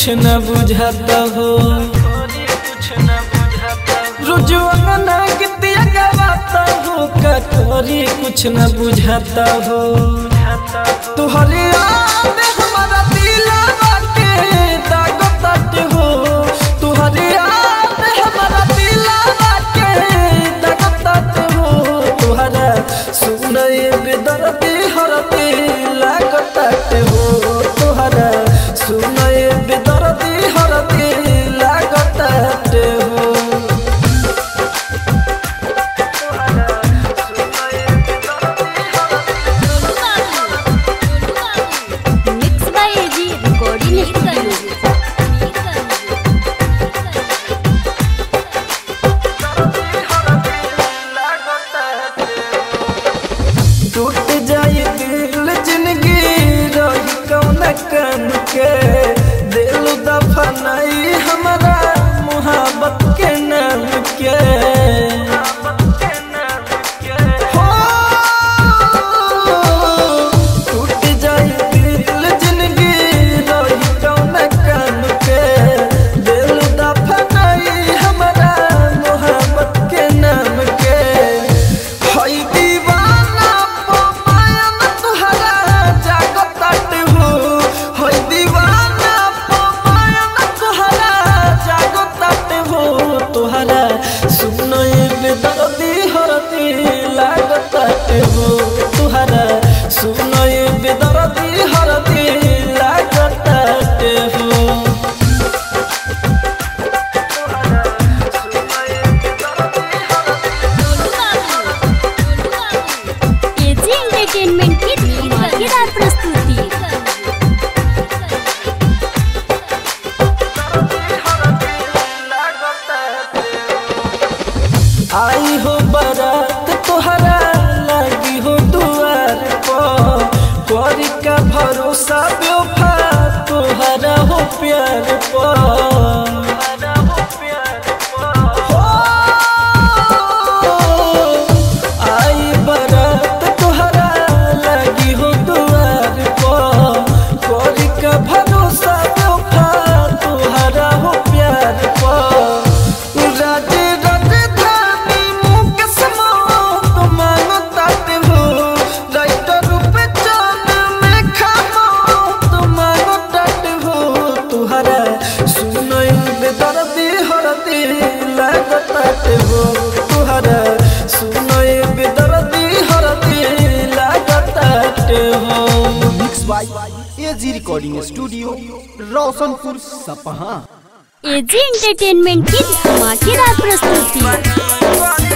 कुछ न बुझाता हो रुजुआ ना गीतिया गवाता हो का करी कुछ न बुझाता हो तुहरे याद हमारा दिलवा के दागतात हो तुहरे याद हमारा दिलवा के दागतात हो तुहरा सुनए बेदर्दी हरती लागतात हो तुहरा सुनए बेदर्दी हरती लागतात हो मिक्स बाय एजी रिकॉर्डिंग टूट जाए दिल जिंदगी रही कौन कन के दिल दफनाई हमारा मोहब्बत के नाम के हो, टूट जाए दिल जिंदगी रही कौन कन के दिल दफनाई हमारा मोहब्बत के नाम के हई दीवाना पमायन तुहरा जागतात हो हई दीवाना पमायन तुहरा जागतात हो तुहरा सुनई बेदर्दी हरती लागतात हो तुहरा सुनई बेदर्दी हरती लागतात हो एजी एंटरटेनमेंट की धमाकेदार प्रस्तुति आई हो बारात तोहरा लगी हो दुआर पर करी का भरोसा बेवफा तोहरा हो प्यार पर हो, आई बारात तोहरा लगी हो दुआर पर करी का भरोसा बेवफा तोहरा हो प्यार पर राजे राजधानी मुकेश मौत मांगो ताते हो राइटर पे चांद में खामो तो मांगो ताते हो तुहरा सुनई बेदर्दी हरदी लागो ताते हो तुहरा सुनई बेदर्दी हरदी लागो ताते हो mix by AG recording studio Roshanpur Sapaha AG entertainment की धमाकेदार प्रस्तुति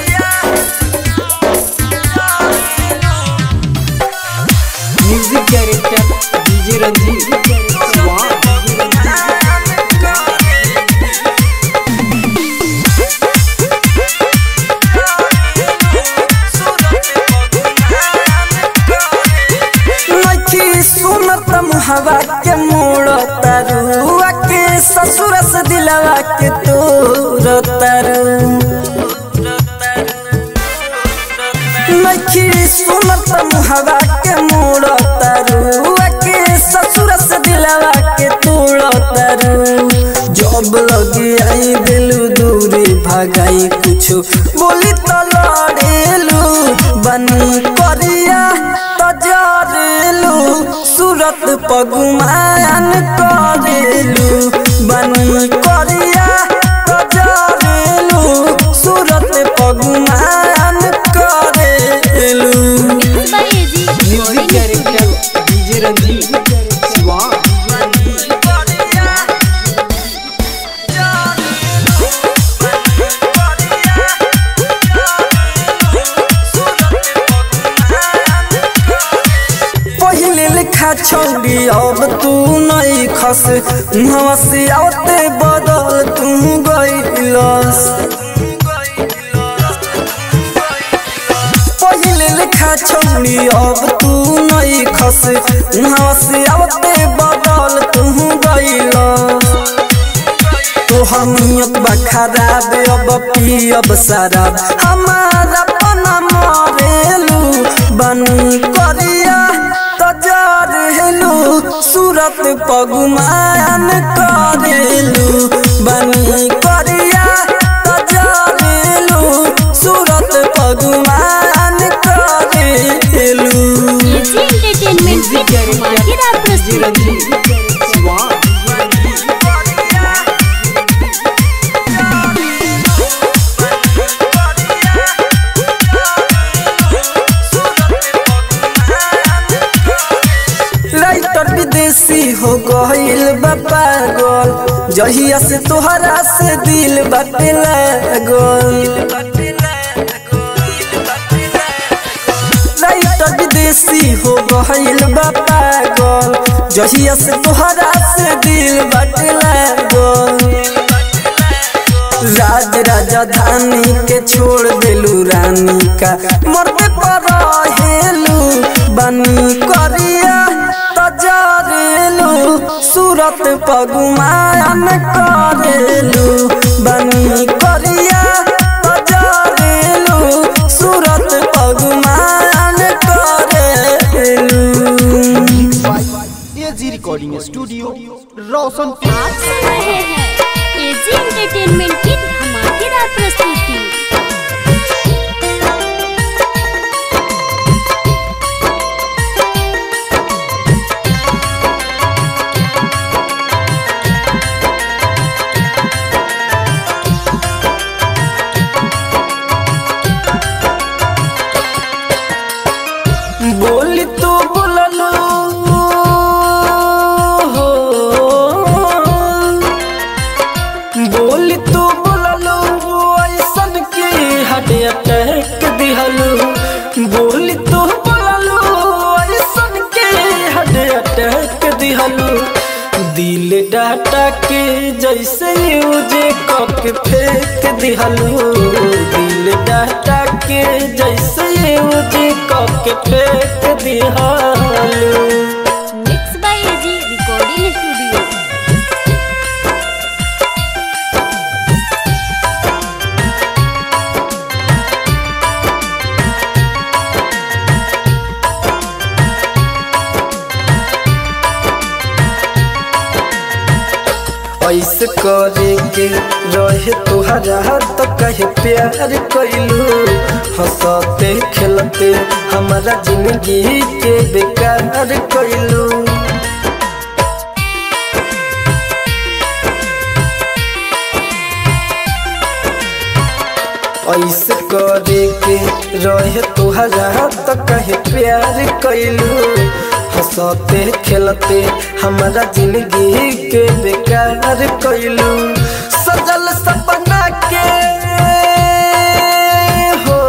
म्यूजिक डायरेक्टर डीजे रंजीत नखी सुनत हवा के मोड़ तरुआ के ससुर से दिलवा के तोर तरु नखी सुनत हवा के मोड़ तरुआ के ससुर से दिलवा के तोड़ तरु जब लगी आई दिलू दूरी भगाई कुछ बोली तो लड़ेलू बनी करिया तो जरेलू सूरत पगुमान करेलू बनी करिया तो जरेलू सूरत पगुमान करेलू mix by AG music director DJ Ranjeet पहिले लिखा छौरी अब तू नहीं खस हंसी आते बदल तू गईलस पहिले लिखा छौरी अब तू नहीं खस हंसी आते बदल तू गईलस तोहर नियत बा खराब अब पियब शराब हमारा पना मरेलू बनी करिया तो जरेलू सूरत पगुमान करेलू बनी करिया तजरेलू सूरत पगुमान करेलू एजी एंटरटेनमेंट की धमाकेदार प्रस्तुति राइटर विदेशी हो गईल बा पागल जहिया से तोहरा से दिल बाटे लागल राइटर विदेशी हो गईल बा पागल जहिया से तोहरा से दिल बाटे लागल राज राजधानी के छोड़ देलू रानी का मरते पर हेलू बनी करिया तजरेलू सूरत पगुमान करेलू बनी करिया तजरेलू सूरत पगुमान करेलू एजी रिकॉर्डिंग स्टूडियो रोशनपुर आप सुन रहे हैं एजी एंटरटेनमेंट की धमाकेदार प्रस्तुति बोली तो बोललो हो बोली तो बोललो ऐसन के हट अटैक दिहलो बोली तो बोललो ऐसन के हट अटैक दिहलो दिल डाटा के जैसे यूज कक फेंक दिहलो दिल डाटा के जैसे यूज कक फेंक दिहलो mix by AG recording studio ऐसे करे के रहे तुहरा तो कहे प्यार कैलू हंसते खेलते हमारा जिंदगी के बेकार कैलू ऐसे करे के रहे तुहरा तो कहे प्यार कैलू हंसते खेलते हमारा जिंदगी के बेकार कैलू सजल सपना के हो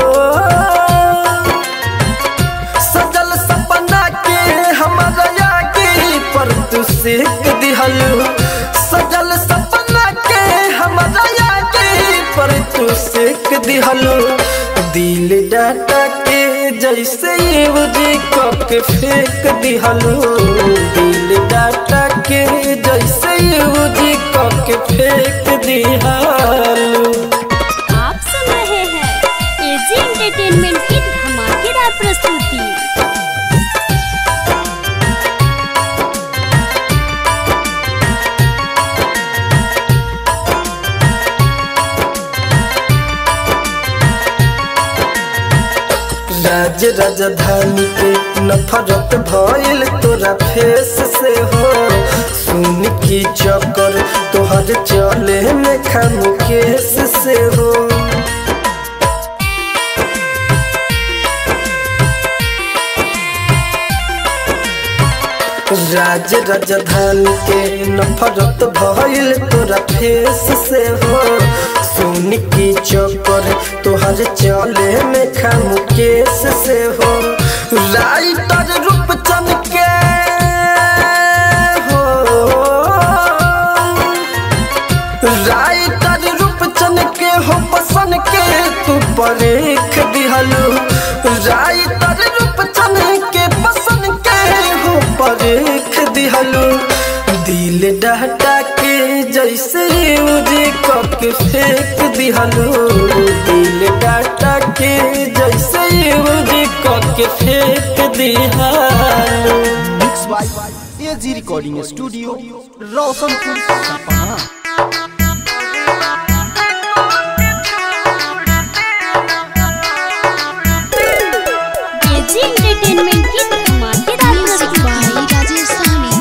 सजल सपना के हमारा आगे पर तू सेक दिहलू सजल सपना के हमारा आगे पर तू सेक दिहलू दिल डाटा के जैसे यूजी कप के फेंक दिहलू दिल डाटा के जैसे यूजी कप के फेंक दिहलू आप सुन रहे हैं एजी एंटरटेनमेंट की धमाकेदार प्रस्तुति राज राजधानी के नफरत भइल तोरा फेस से हो सुन की चक्कर तोहर चले में खाम केस से हो राज राजधानी के नफरत भइल तोरा फेस से हो सुन की चक्कर तोहर चले में खाम केस से हो राइटर रूपचंद के हो राइटर रूपचंद के हो पसंद के तू परेख दिहलू राइटर रूपचंद के पसंद के हो परेख दिहलू दिल डहटा के जैसे यूजी कप के फेंक दिहलू दिल डाटा के जैसे यूजी कप के फेंक दिहलू mix by AG recording studio Roshanpur Sapaha AG entertainment की धमाकेदार प्रस्तुति राजेश साहनी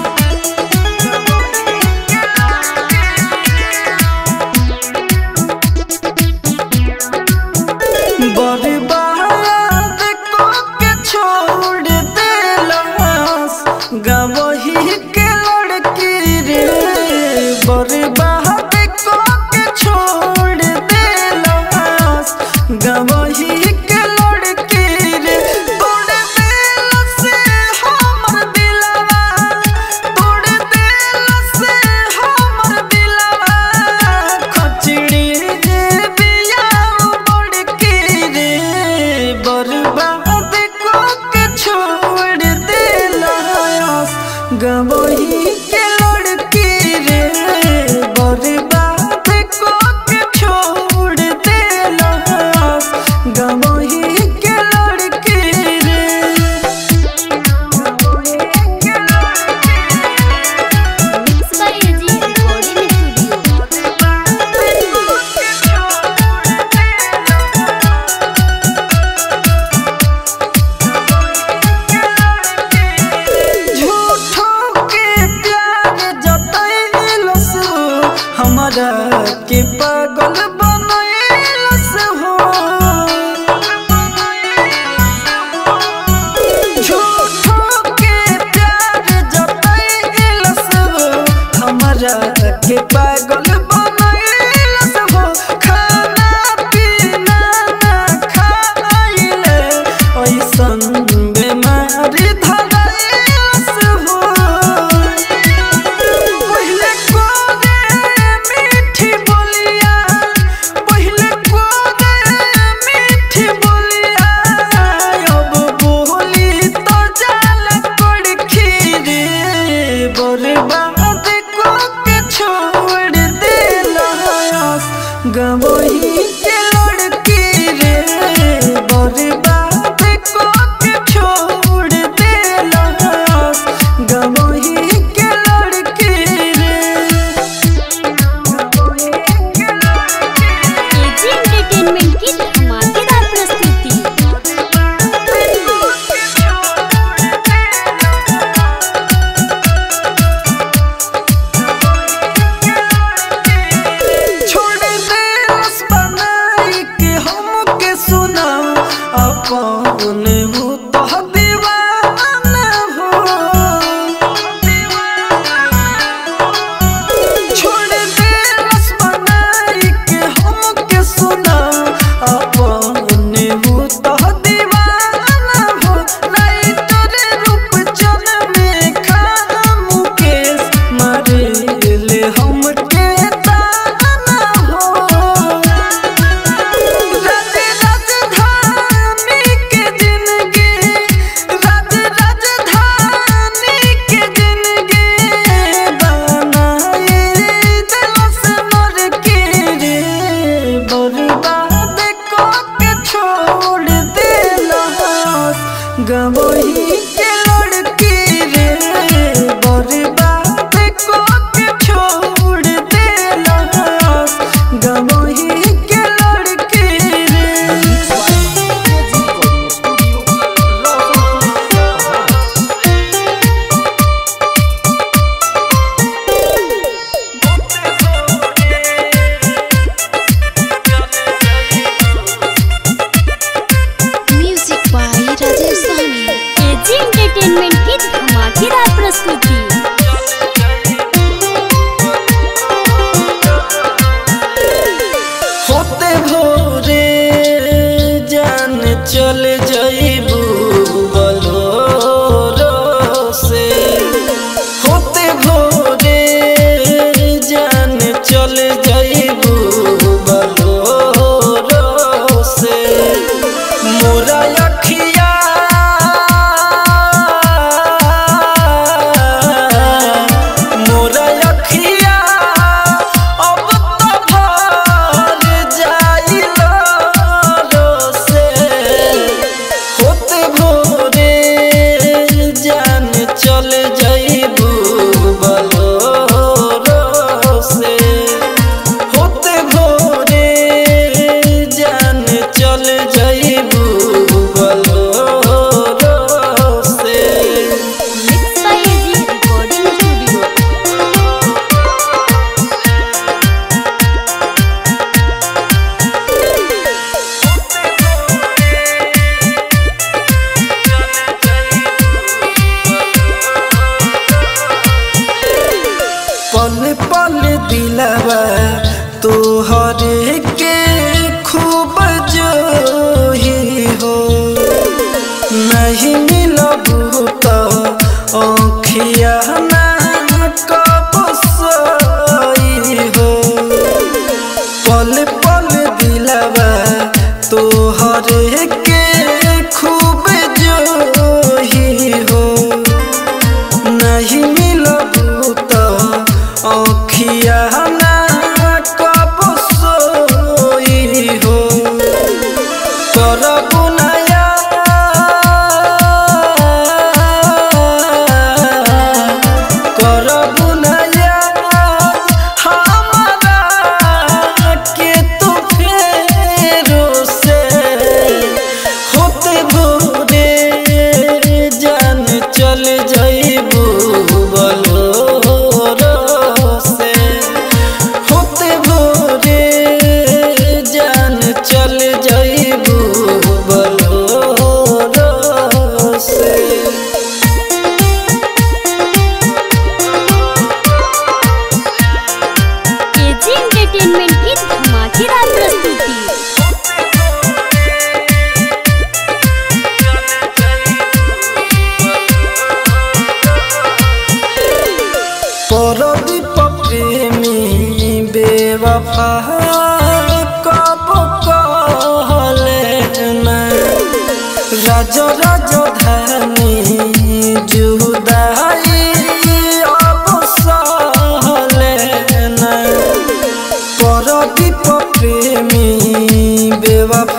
बर्बाद को के छोड़ देलस गवही के लड़की रे बर्बाद को के छोड़ देलस गवही के लड़की रे तोड़ देलस हमर दिलवा तोड़ देलस हमर दिलवा खचड़ी जे बिया बड़की रे बर्बाद को के छोड़ देलस गवही के लड़की रे बर्बाद को के छोड़ देलस गवही के लड़की रे गवही के mix by AG recording studio झूठों के प्यार जतैलस हमरा के पागल बनैलस हो झूठों के प्यार जतैलस हमरा के पागल बनैलस हो खाना पीना ना खाइले ऐसन बेमारी धरैलस हो पहिले कोरे मीठी बोलिया पहिले कोरे मीठी बोलिया अब बोली तो जाल कड़खी रे बर्बाद को के छोड़ देलस गवही के लड़की रे बर्बाद को के छोड़ देलस गवही के लड़की रे गवही के लड़की एजी एंटरटेनमेंट की धमाकेदार प्रस्तुति छोड़ दे रस बनाई के हमके सुना अपन हो तो दीवाना हो छोड़ दे रस बनाई के हमके सुना अपन हो तो दीवाना हो राइटर रूप चन में खाम केस मारे ले हमके ताना हो राज राजधानी के जिंदगी राज राजधानी के जिंदगी बनाए दिलस मर के रे बर्बाद को के छोड़ देलस गवही के लड़की रे बर्बाद को के छोड़ देलस गवही के लड़की रे AG recording studio Roshanpur Sapaha music by Rajesh Sahani AG entertainment की धमाकेदार प्रस्तुति होते भोरे जान चल जइबू बलोरो से होते भोरे जान चल जइबू बलोरो से मोरा अखिया मोरा अखिया अब तो भर जाइलो से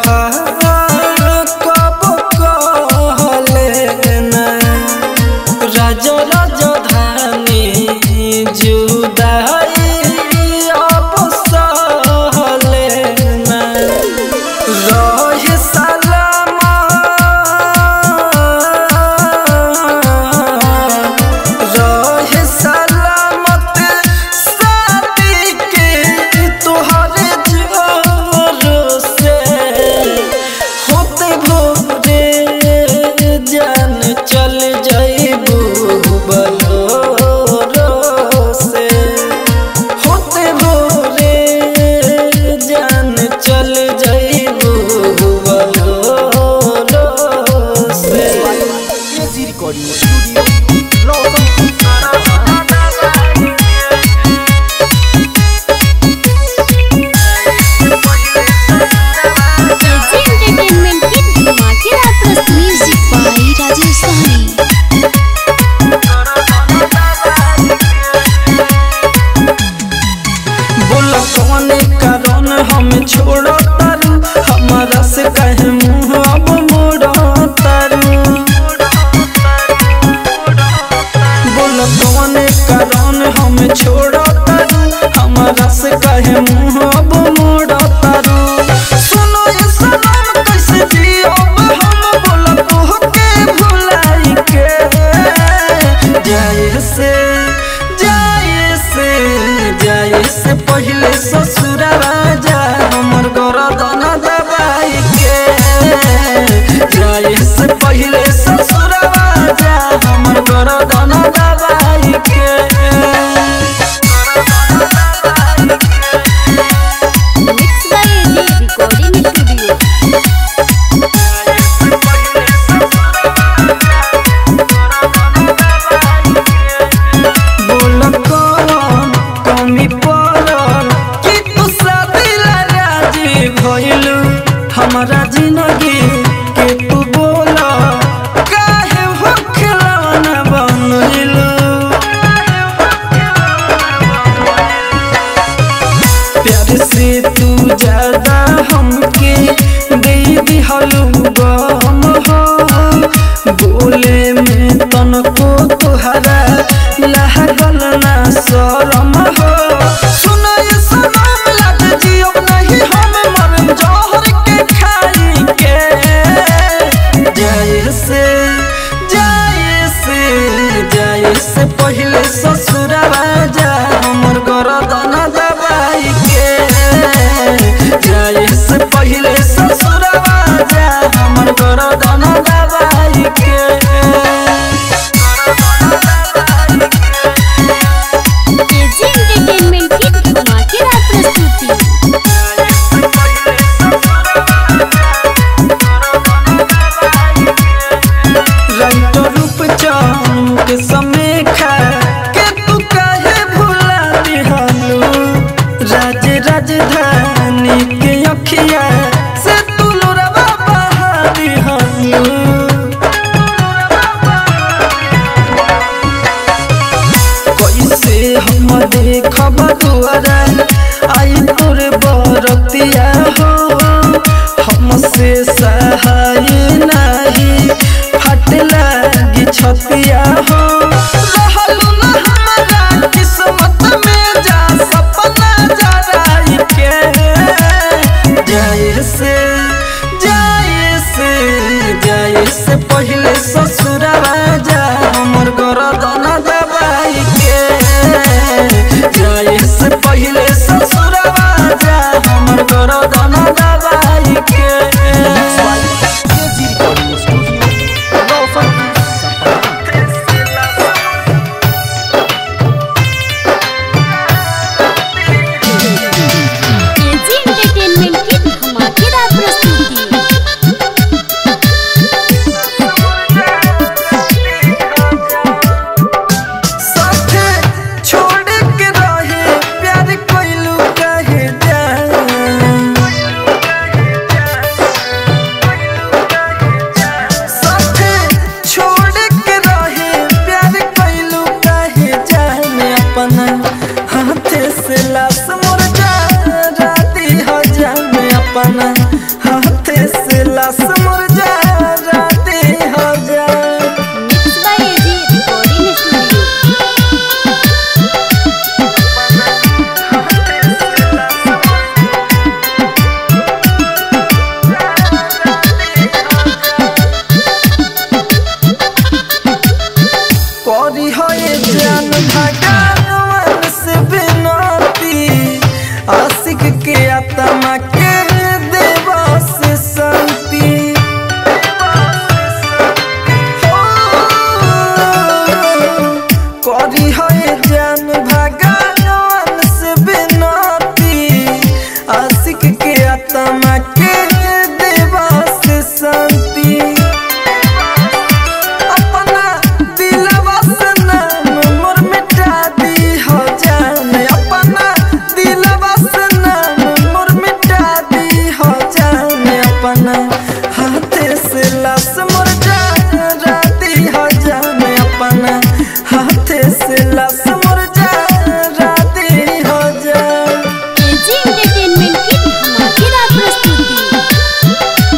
बेवफा कब कहले ना राजा राजधानी जुदाई अब सहले ना रहे सलामा रहे सलामत शादी के तोहरे जोर से होते भोरे जान चल जाइबू बलोरो से होते भोरे जान चल जाइबू बलोरो से AG recording studio Roshanpur AG entertainment की धमाकेदार प्रस्तुति म्यूजिक बाय राजेश सहनी बोला कौन कारण हम छोड़ो तारू हमारा से कहे मुंह अब मोड़ो तारू बोला कौन कारण हम छोड़ो तारू हमारा से कहे मुंह अब मोड़ो तारू सुनो ये सनम कैसे जियो हम बोला तोह के भुलाई के जाए से जाए से जाए से पहले ससुर राजा हमर गरदन दबाई के जाए से पहले ससुर राजा हमर गरदन दबाई के mix by AG recording studio बोल कौन कमी पड़ल कि तू शादी ला राजी भइलू हमारा जिंदगी के तू बोल काहे हो खिलौना बनलू प्यार से तू ज्यादा हमके दे दिहलू गम हो बोले में तनको तुहरा लागल ना शरम हो सुनो ये सनम लग जियो नहीं हम मरम जहर के खाई के जाए से जाए से जाए से पहले ससुर राजा हमर गरदन दबाई के जाए से पहले ससुर राजा हमर गरदन दबाई के एजी एंटरटेनमेंट की धमाकेदार प्रस्तुति राइटर रूप चांद के समय खा के तू काहे भुला दिहलू राज राजधानी के अखिया से तू लोरवा बहा दिहलू कैसे हम देखब दुआरा आई तोर बरतिया हो हमसे सहाय नहीं फट लागी छतिया हो रहलू न हमारा किस्मत में जा सपना जराई के जाए से जाए से जाए से पहले ससुर राजा हमर गरदन दबाई के जाए से पहले ससुर राजा हमर गरदन दबाई के AG recording studio Roshanpur AG entertainment की धमाकेदार प्रस्तुति हाथे से लाश मुरझा दे हो जा mix by AG recording studio करी होए जान भगवान से बिनती आशिक के आत्मा के देवा से शांति करी होए जान भगवान से बिनती आशिक के आत्मा के देवा से शांति अपना दिलवा से नाम मोर मिटा दी हो जान अपना दिलवा से नाम मोर मिटा दी हो जान अपना हाथे से लाश मोर जा दी हो जान अपना हाथे से लाश मोर जा दी हो जान एजी एंटरटेनमेंट की धमाकेदार प्रस्तुति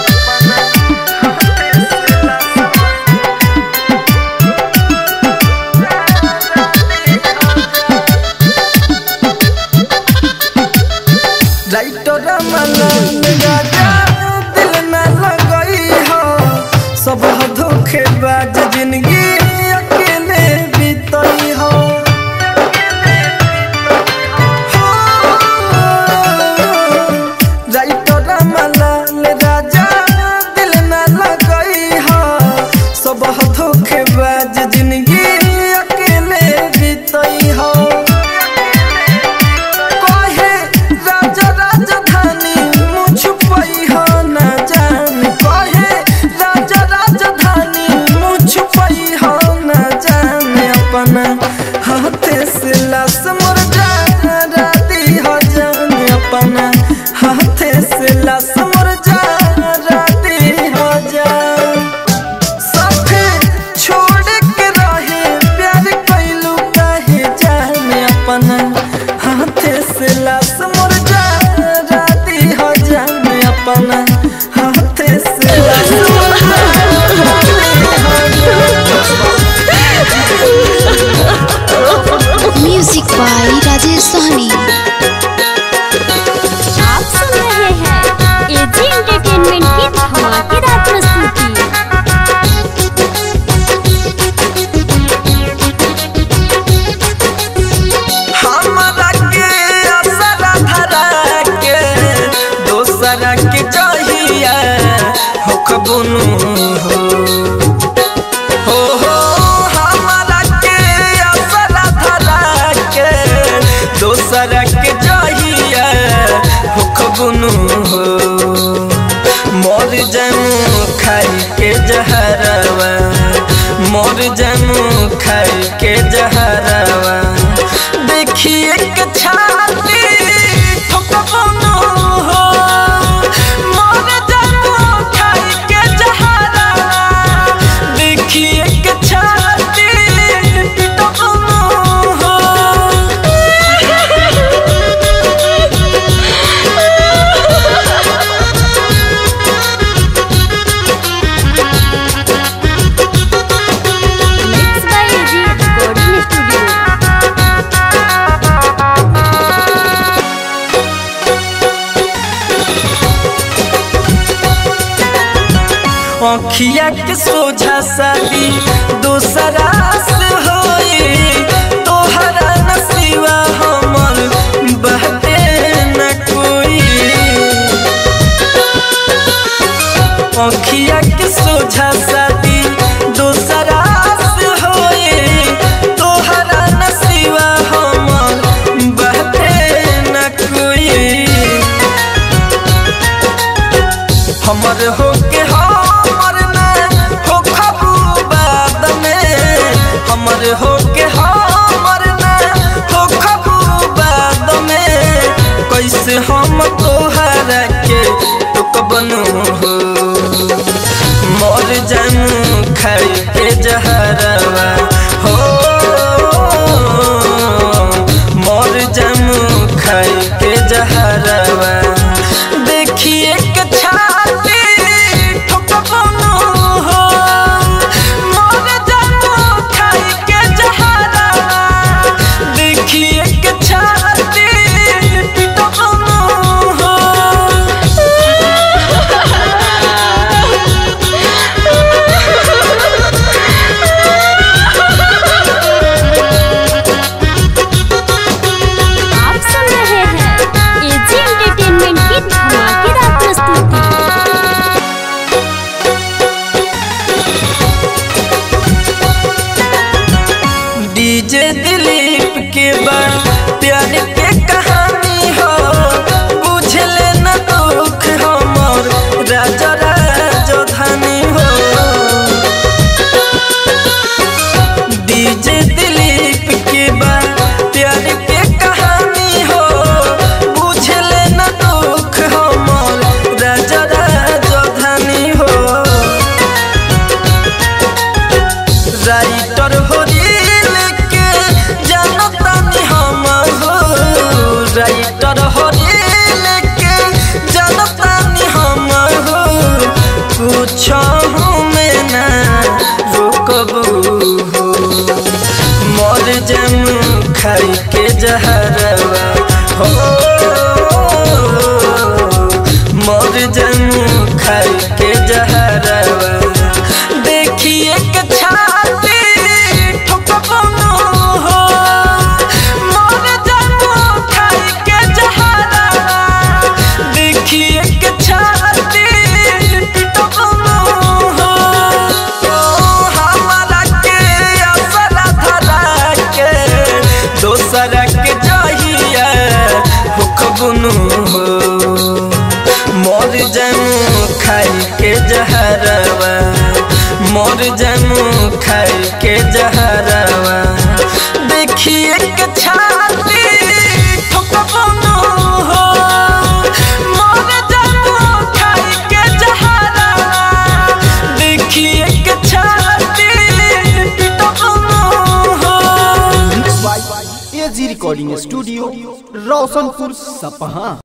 राइटर मलन राजा दिल न लगई हो सब धोखेबाज जिंदगी अकेले बीतई हो राइटर मलन राजा दिल न लगई हो सब धोखेबाज जिंदगी अकेले बीतई हो कहे राजा राजधानी मुझ पई हो न जान कहे राजा राजधानी मुझ पई हो न जान अपना हाथे से लाश मोर जा दी हो जान अपना हाथे से लाश मोर जा दी हो जान साथे छोड़ के रहे प्यार कैलू काहे जाने अपना हाथे से लाश मोर जा दी हो जाने अपना हाथे से लाश मोर म्यूजिक बाय राजेश सहनी आप सुन रहे हैं एजी एंटरटेनमेंट की धमाकेदार प्रस्तुति हमरा के असरा धरा के दोसरा के जहिया हो खबुनु हो हो हो हमरा के असरा धरा के दोसरा के जहिया हो खबुनु हो मोर जमू खाई के जहरवा मोर जमू खाई के जहरवा देखिए के छाती ठोकबनो हो मोर जमू खाई के जहरवा देखिए के छाती ठोकबनो हो mix by AG recording studio अखिया के सोझा शादी दूसरा से होई तोहरा नसीबा हमर बहते न कोई अखिया के सोझा शादी दूसरा से होई तोहरा नसीबा हमर बहते न कोई हमर हो के हमर ना हो खबू बाद में हमर हो के हमर ना हो खबू बाद में कैसे हम तोहरा के तो बनू हो मर जानू खाई के जहरवा हो मर जानू खाई के जहरवा देखिए के छा जामू खाई के जहरवा मोर जामू खाई के जहरवा देखिए के छाती ठोकबनो हो मोर जामू खाई के जहरवा देखिए के छाती पिटबनो हो AG recording studio Roshanpur Sapaha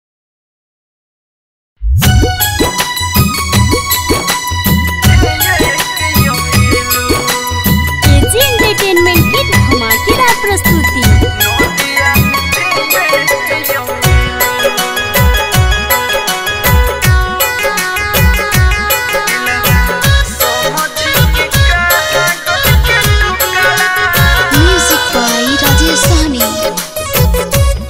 AG entertainment की धमाकेदार प्रस्तुति म्यूजिक बाय राजेश सहनी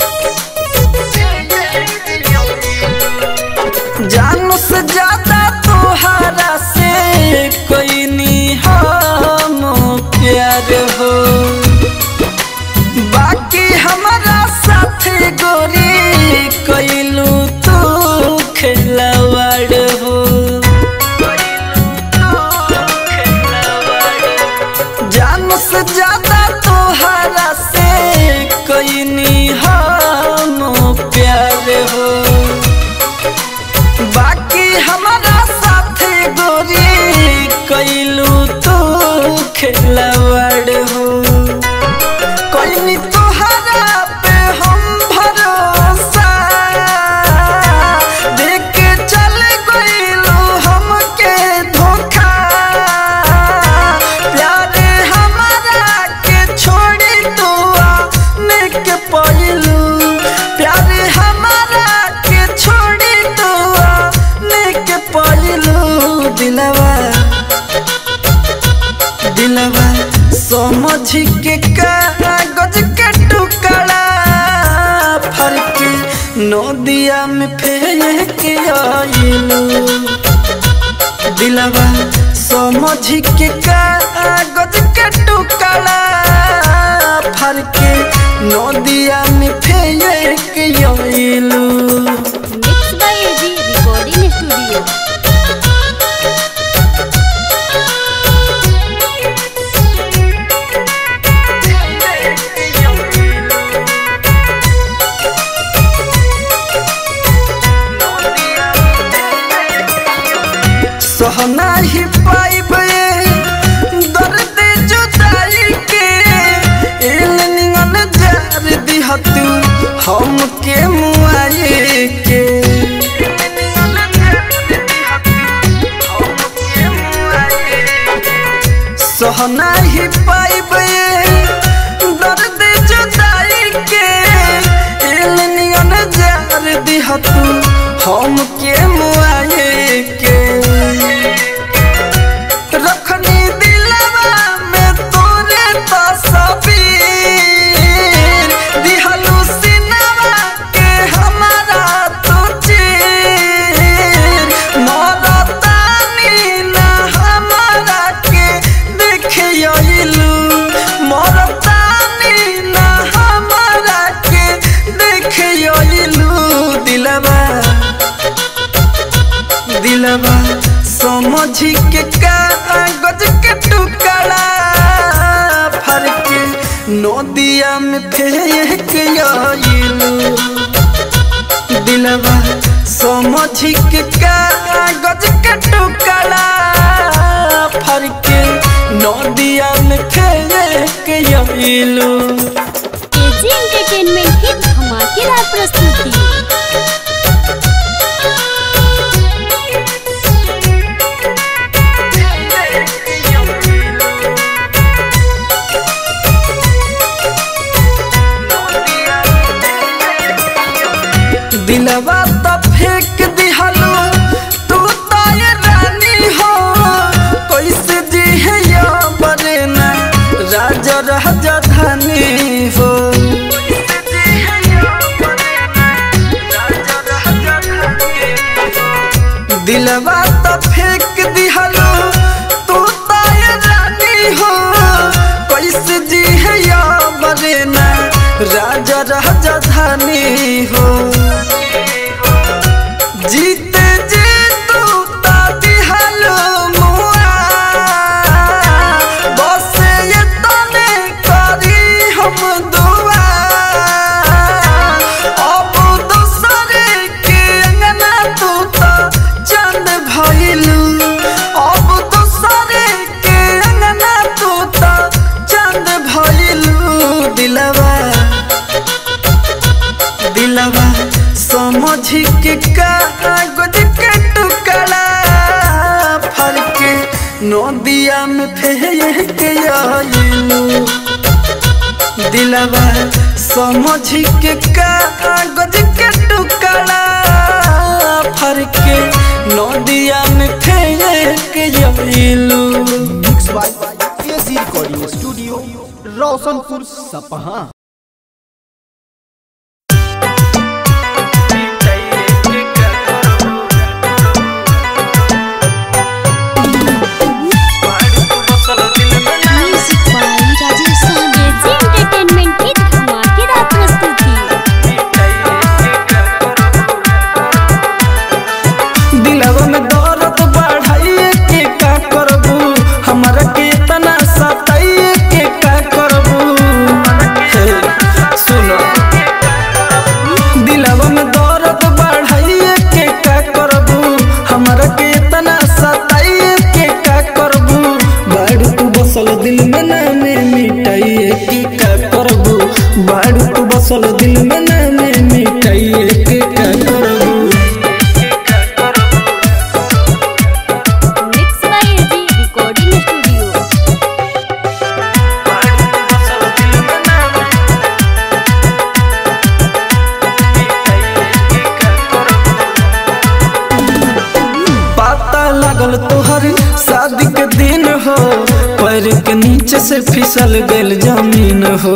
जान से ज्यादा तोहरा से कोई नहीं हम प्यार हो बाकी हमारा साथ गोरी कोइलू तू खिलवाड़ हो जान से ज्यादा तोहरा से कोई नहीं हम प्यार हो बाकी हमारा साथ गोरी कैलू तो खिलवाड़ हो कोई तोहरा पे हम भरोसा देख के चल गइलू हमके धोखा प्यारे हमारा के छोड़ी तू आने के पइलू प्यारे हमारा के छोड़ी तू आने के पइलू दिलवा दिलवा समझ के कागज के टुकड़ा फरक नदिया में फेंक आइलू दिलवा समझ के कागज के टुकड़ा फरक नदिया में फेंक आइलू mix by AG recording studio सहना ही पाइबे दर्द जुदाई के एल निगन जार दिहतू हम के मुआए के सहना ही पाइबे दर्द जुदाई के एल निगन जार दिहतू हम के मुआए के रखनी दिलवा में तोरे तस्वीर दिहलू सिनवा के हमारा तो चीर मरतानी ना हमारा के देखियलू मरतानी ना हमारा के देखियलू दिलवा दिलवा समझ के कागज के टुकड़ा फरक नदिया में फेंक आइलू दिलवा समझ के कागज के टुकड़ा फरक नदिया में फेंक आइलू एजी एंटरटेनमेंट की धमाकेदार प्रस्तुति दिलवा तो फेंक दिहलो तू तो ये रानी हो कैसे जी है या बरेना राजा राजा धानी हो दिलवा तो फेंक दिहलो तू तो ये रानी हो कैसे जी है या बरेना राजा राजा धानी हो जीते जी नदिया में फेंक आइलू दिलवा समझ के कागज के टुकड़ा फर के नदिया में फेंक आइलू mix by AG recording studio Roshanpur Sapaha music by Rajesh Sahani AG entertainment की धमाकेदार प्रस्तुति दिलवा में दर्द बढ़ाइए के का करबू हमरा के तना सताइए के का करबू हे, सुनो दिलवा में दर्द बढ़ाइए के का करबू हमरा के तना सताइए के का करबू बाड़ू तू बसल दिल में नामे मिटाइए के का करबू बाड़ू तू बसल दिल में नामे मिटाइए के का करबू mix by AG recording studio पता लगल तोहर शादी के दिन हो पैर के नीचे से फिसल गेल जमीन हो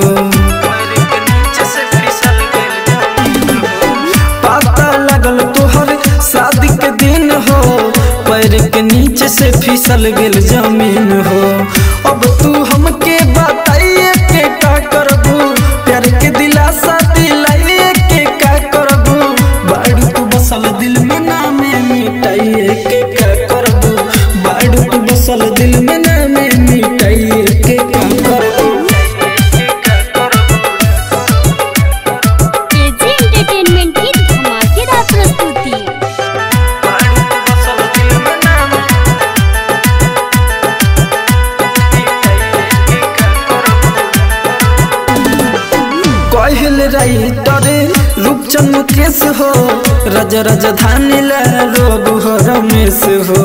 पता लगल तोहर शादी के दिन हो पैर के नीचे से फिसल गेल जमीन हो अब तू हमके बताइए के का करबू प्यार के दिलासा दिलाइए के का करबू बाड़ू तू बसल दिल में नामे मिटाइए के का करबू बाड़ू तू बसल दिल में नामे मिटाइए के का करबू एजी एंटरटेनमेंट की धमाकेदार प्रस्तुति कहल राइटर रूपचंद मुकेश हो रज राजधानी ला रोग हो रमेश हो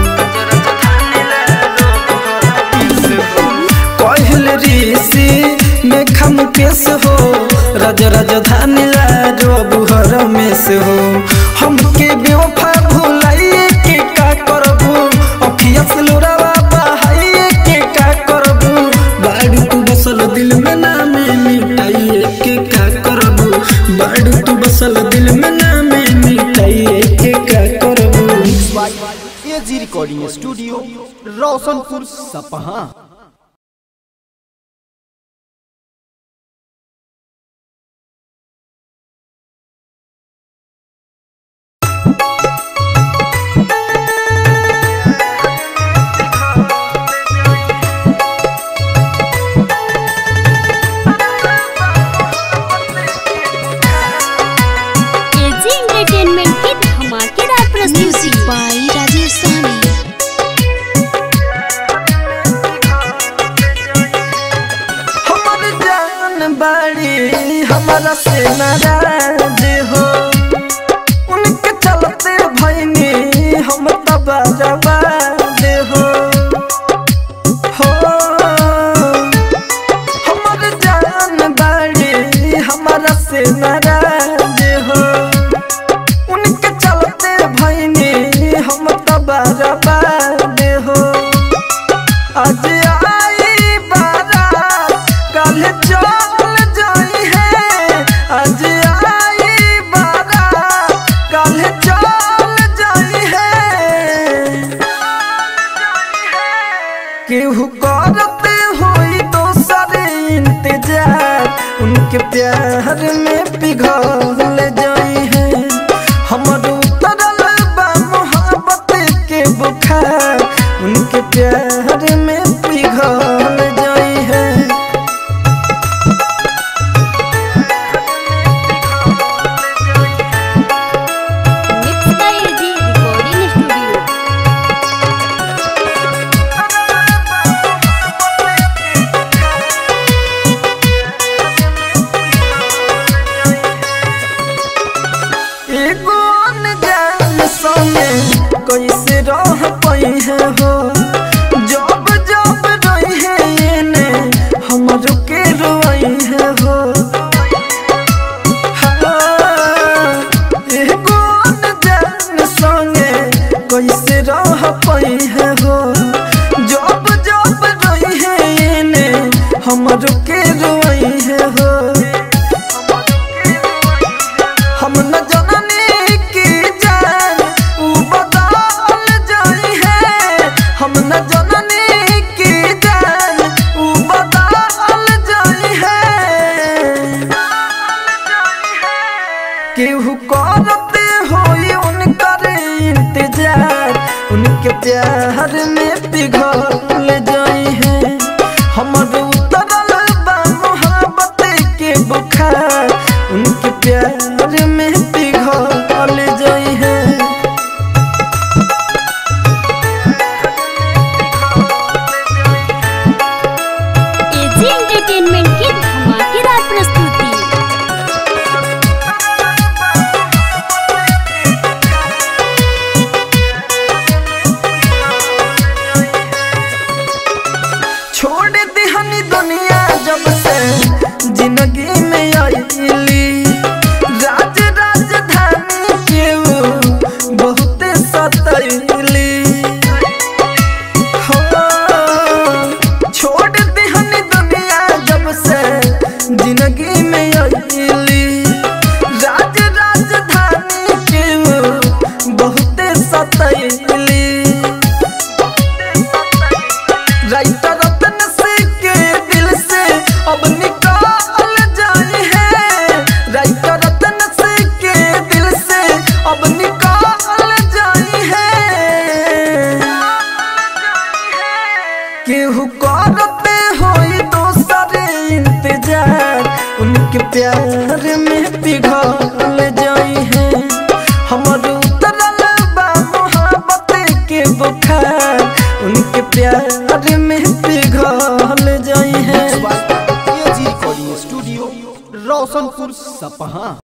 कहल ऋषि मेघा मुकेश हो रज राजधानी ला रोग हो रमेश हो हमके बेवफा भुलाइए के का करबू अखिया से लोरावा बहाइए के का करबू बाड़ू तू बसल दिल में नामे मिटाइए के का करबू बाड़ू तू बसल दिल में नामे मिटाइए के का करबू mix by AG recording studio Roshanpur Sapaha AG entertainment की धमाकेदार प्रस्तुति म्यूजिक बाय राजेश सहनी हमर जान बाड़ी हमारा से नाराज हो उनके चलते भैनी हम तबाजबाद हो हो हमर जान बाड़ी हमारा से नाराज हो उनके चलते भैनी हम तबाजबाद हो आज आई बारात कल चल जाई है आज आई बारात कल चल जाई है केहू करते होई दोसर इंतजार उनके प्यार में पिघल जाई है हमर उतरल बा मोहब्बत के बुखार उनके प्यार में पिघल जाई है mix by AG recording studio एगो अनजान संगे कैसे रह पई है हो रह पाई है हो जब जब रही है ने हमरो के रोई है हो हम न जननी की जान उ बदल जाई है हम न जननी की जान उ बदल जाई है केहू करते होई उनकर इंतजार उनके प्यार में पिघल जाई है हमर उतरल बा मोहब्बत के बुखार उनके प्यार में पिघल जाई है एजी एंटरटेनमेंट की धमाकेदार प्रस्तुति छोड़ दिहनी दुनिया जब से जिंदगी में आईली राज राजधानी के वो बहुते सतैली हो, छोड़ दिहनी दुनिया जब से जिंदगी में आईली राज राजधानी के वो बहुते सतैली राइटर रतन से के दिल से अब निकाल जाए है राइटर रतन से के दिल से अब निकाल जाए है केहू करते होई दोसर इंतजार उनके प्यार में पिघल जाई है हमर उतरल बा मोहब्बत के बुखार उनके प्यार में पिघल जाई है एजी रिकॉर्डिंग स्टूडियो रोशनपुर सपहा